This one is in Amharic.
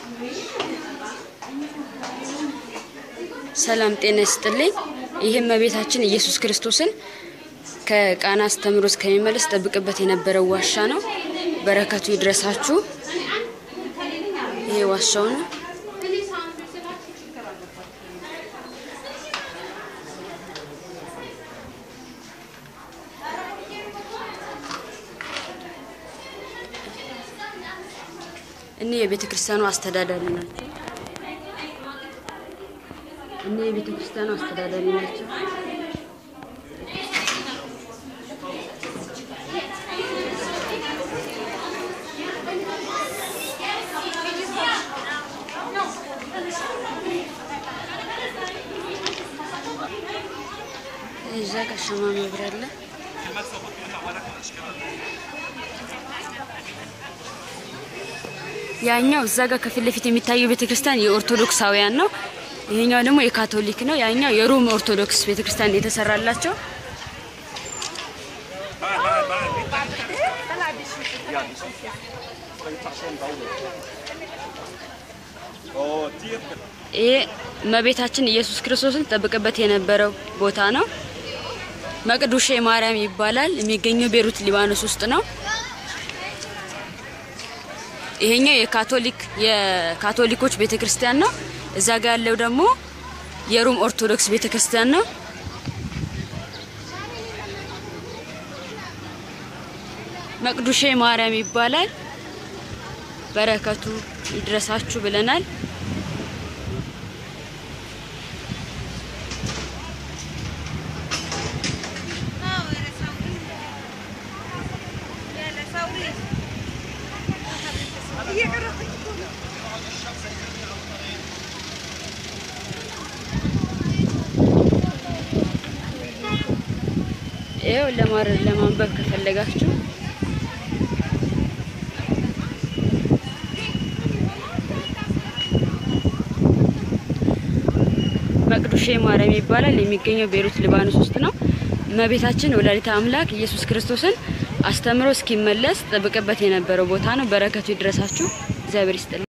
ሰላም ጤና ይስጥልኝ። ይህም እመቤታችን ኢየሱስ ክርስቶስን ከቃና አስተምሮ እስከሚመለስ ጠብቅበት የነበረው ዋሻ ነው። በረከቱ ይድረሳችሁ። ይሄ ዋሻው ነው። እኒህ የቤተ ክርስቲያኑ አስተዳዳሪ ናቸው። እኒህ የቤተ ክርስቲያኑ አስተዳዳሪ ናቸው። እዛ ጋር ሻማ መብሪያ አለ። ያኛው እዛ ጋር ከፊት ለፊት የሚታየው ቤተክርስቲያን የኦርቶዶክሳውያን ነው። ይሄኛው ደግሞ የካቶሊክ ነው። ያኛው የሮም ኦርቶዶክስ ቤተክርስቲያን የተሰራላቸው ይሄ እመቤታችን ኢየሱስ ክርስቶስን ጠብቅበት የነበረው ቦታ ነው። መቅዱሼ ማርያም ይባላል። የሚገኘው ቤሩት ሊባኖስ ውስጥ ነው። ይሄኛው የካቶሊክ የካቶሊኮች ቤተክርስቲያን ነው። እዛ ጋር ያለው ደግሞ የሮም ኦርቶዶክስ ቤተክርስቲያን ነው። መቅዱሼ ማርያም ይባላል። በረከቱ ይድረሳችሁ ብለናል። ይኸው ለማር ለማንበብ ከፈለጋችሁ መቅዱሼ ማርያም ይባላል። የሚገኘው ቤሩት ሊባኖስ ውስጥ ነው። እመቤታችን ወላዲተ አምላክ ኢየሱስ ክርስቶስን አስተምሮ እስኪመለስ ጠብቅበት የነበረው ቦታ ነው። በረከቱ ይድረሳችሁ። እግዚአብሔር ይስጥልኝ።